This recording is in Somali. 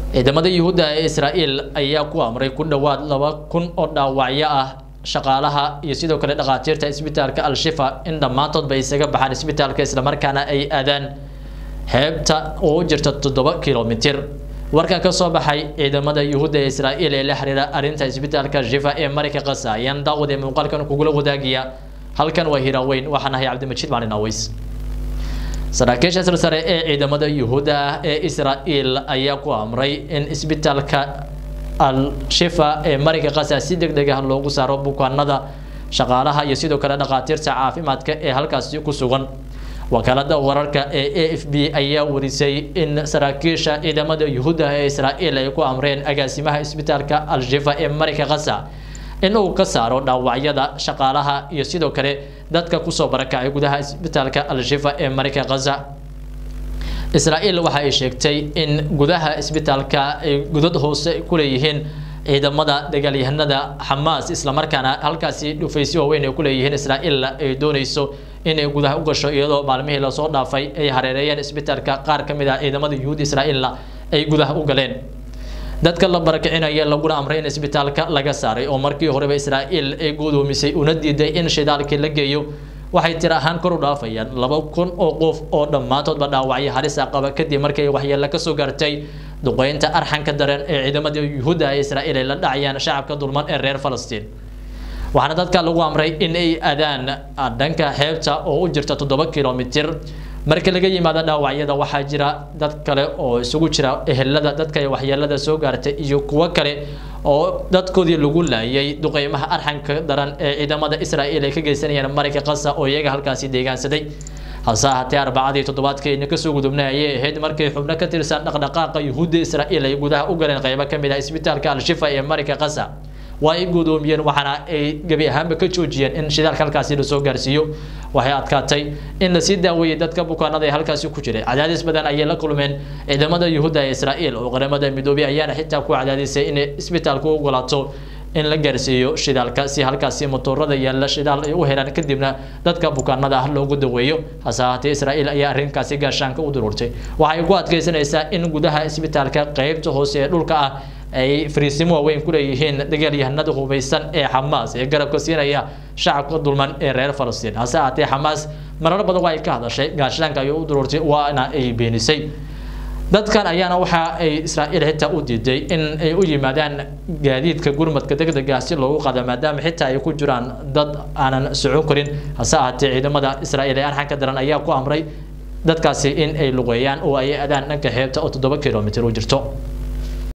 ciidamada yuhuudda ee israa'iil ayaa ku amray ku dhowaad laba kun oo dhaawacyo ah shaqaalaha iyo sidoo kale dhakhaatiirta isbitaalka al-shifa in dhammaantoodba isaga baxaan isbitaalka islamarkaana ay aadaan xeebta oo u jirta toddoba kilomitir warkan ka soo baxay ciidamada yuhuudda ee israa'iil ee la xiriira arrinta isbitaalka shifa ee marayka qasa ayaan daawad ee muuqaalkan kugula wadaagaya halkan waa hiraaweyn waxaan ahay cabdimajiid maalin aweys saraakiisha silsare ee ciidamada yuhuudda ah ee israa'iil ayaa ku amray in isbitaalka al-shifa ee marayka qasa si deg deg ah loogu saaro bukaanada shaqaalaha iyo sidoo kale dhakhaatiirta caafimaadka ee halkaasi ku sugan wakaalada wararka ee a f b ayaa warisay in saraakiisha ciidamada yuhuudda ee israa'iil ay ku amreen agaasimaha isbitaalka al-shifa ee marayka qasa in uu ka saaro dhaawacyada shaqaalaha iyo sidoo kale dadka kusoo barakacay gudaha isbitaalka al-shifa ee marayka khaza israa'iil waxa ay sheegtay in gudaha isbitaalka ay godad hoose ku leeyihiin ciidamada dagaalyahanada xamaas islamarkaana halkaasi dhufaysyo waaweyn ay ku leeyihiin israa'iil ay doonayso inay gudaha u gasho iyadoo maalmihii lasoo dhaafay ay hareereeyeen isbitaalka qaar ka mid ah ciidamada yuhuud israa'iilna ay gudaha u galeen dadka la barakicinaya laguna amray in isbitaalka laga saaray oo markii horeba israa'iil ay gudoomisay una diiday in shidaalkii la geeyo waxay tir ahaan kor u dhaafayaan laba kun oo qof oo dhammaantoodba dhaawacyo halisa qaba kadib markii ay waxyeelo kasoo gaartay duqeynta arxanka dareen ee ciidamada yuhuudda ee israa'iil ay la dhacayaan shacabka dulman ee reer falastiin waxaana dadka lagu amray in ay adaan dhanka xeebta oo u jirta toddoba kilomitir marka laga yimaado dhaawacyada waxaa jira dad kale oo isugu jira ehelada dadka waxyeelada soo gaartay iyo kuwo kale oo dadkoodii lagu laayay duqeymaha arxanka daran ee ciidamada israa'iil ay ka geysanayaan marayka qasa oo iyaga halkaasi deegaansaday hase ahaatee arbacadii toddobaadkeena kasoo gudubnay ayay ahayd markii xubno ka tirsan dhaqdhaqaaqa yuhuudda israa'iil ay gudaha u galeen qeybo ka mid ah isbitaalka al-shifa ee marayka qasa waa ay gudoomiyeen waxaana ay gebi ahaanba ka joojiyeen in shidaalka halkaasi lasoo gaarsiiyo waxay adkaatay in lasii daaweeyey dadka bukaanada ee halkaasi ku jiray cadaadis badan ayay la kulmeen ciidamada yuhuudda ee israa'iil oo qaramada midoobay ayaana xitaa ku cadaadisay inay isbitaalku u ogolaato in la gaarsiiyo shidaalka si halkaasi motoorada yaalla shidaal ay u helaan kadibna dadka bukaanada ah loogu daweeyo hase ahaatee israa'iil ayaa arrinkaasi gaashaanka u duruurtay waxay ku adkeysanaysaa in gudaha isbitaalka qeybta hoose ee dhulka ah ay fariisimo waaweyn ku leeyihiin dagaalyahanada hubeysan ee xamaas ee garabka siinaya shacabka dulman ee reer falastiin hase ahaatee xamaas marar badan waa ay ka hadashay gaashaanka ayay u duruurtay waana ay beenisay dadkan ayaana waxa ay israa'iil xitaa u diiday in ay u yimaadaan gaadiidka gurmadka degdega ah si loogu qaado maadaama xitaa ay ku jiraan dad aanan socon karin hase ahaatee ciidamada israa'iil ee arxanka daran ayaa ku amray dadkaasi in ay lugeeyaan oo ay adaan dhanka xeebta oo toddoba kilomitir u jirto